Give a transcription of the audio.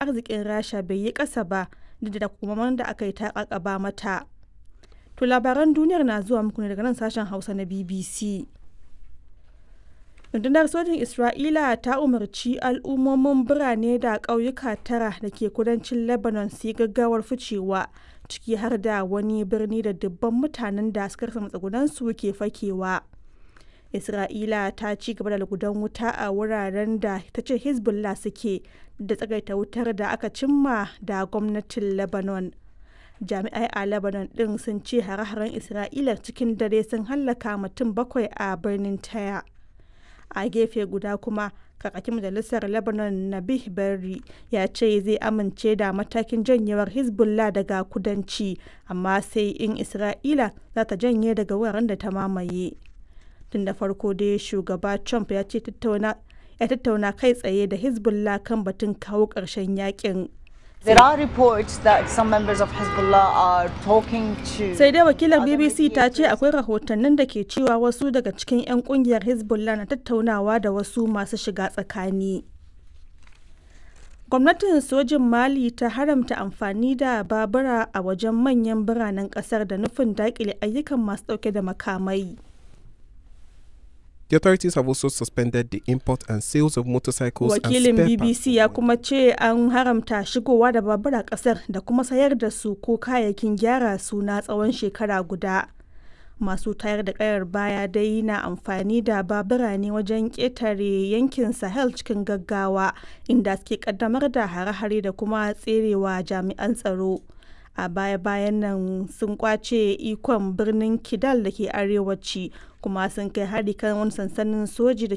arzikin rasha bai yi ƙasa ba duk da kuma da aka yi ta ƙaƙaba mata to labaran duniyar na zuwa muku ne daga nan sashen hausa na bbc rundunar sojin isra'ila ta umarci al'ummomin birane da ƙauyuka tara da ke kudancin lebanon su yi gaggawar ficewa ciki har da wani birni da dubban mutanen da suka rasa matsugunansu ke fakewa isra'ila ta ci gaba da lugudan wuta a wuraren da ta ce hezbollah suke da tsagaita wutar da aka cimma da gwamnatin lebanon jami'ai a lebanon din sun ce hare-haren isra'ila cikin dare sun hallaka mutum bakwai a birnin taya a gefe guda kuma kakakin majalisar lebanon nabih berri ya ce zai amince da matakin janyewar hezbollah daga kudanci amma sai in isra'ila za ta janye daga wuraren da ta mamaye tun da farko dai shugaba trump ya ce ya tattauna kai tsaye da hezbollah kan batun kawo ƙarshen yakin There are reports that some members of Hezbollah are talking to sai dai wakilar bbc ta ce akwai rahotannin da ke cewa wasu daga cikin 'yan kungiyar hezbollah na tattaunawa da wasu masu shiga tsakani gwamnatin sojin mali ta haramta amfani da babura a wajen manyan biranen kasar da nufin dakile ayyukan masu dauke da makamai The authorities have also suspended the import and sales of motorcycles wakilin and spare bbc parts. ya kuma ce an haramta shigowa da babura kasar da kuma sayar da su ko kayayyakin gyara su na tsawon shekara guda masu tayar da kayar baya dai na amfani da babura ne wajen ƙetare yankin sahel cikin gaggawa inda suke kaddamar da hare-hare da kuma tserewa jami'an tsaro a baya-bayan nan sun kwace ikon birnin kidal da ke arewaci kuma sun kai hari kan wani sansanin soji da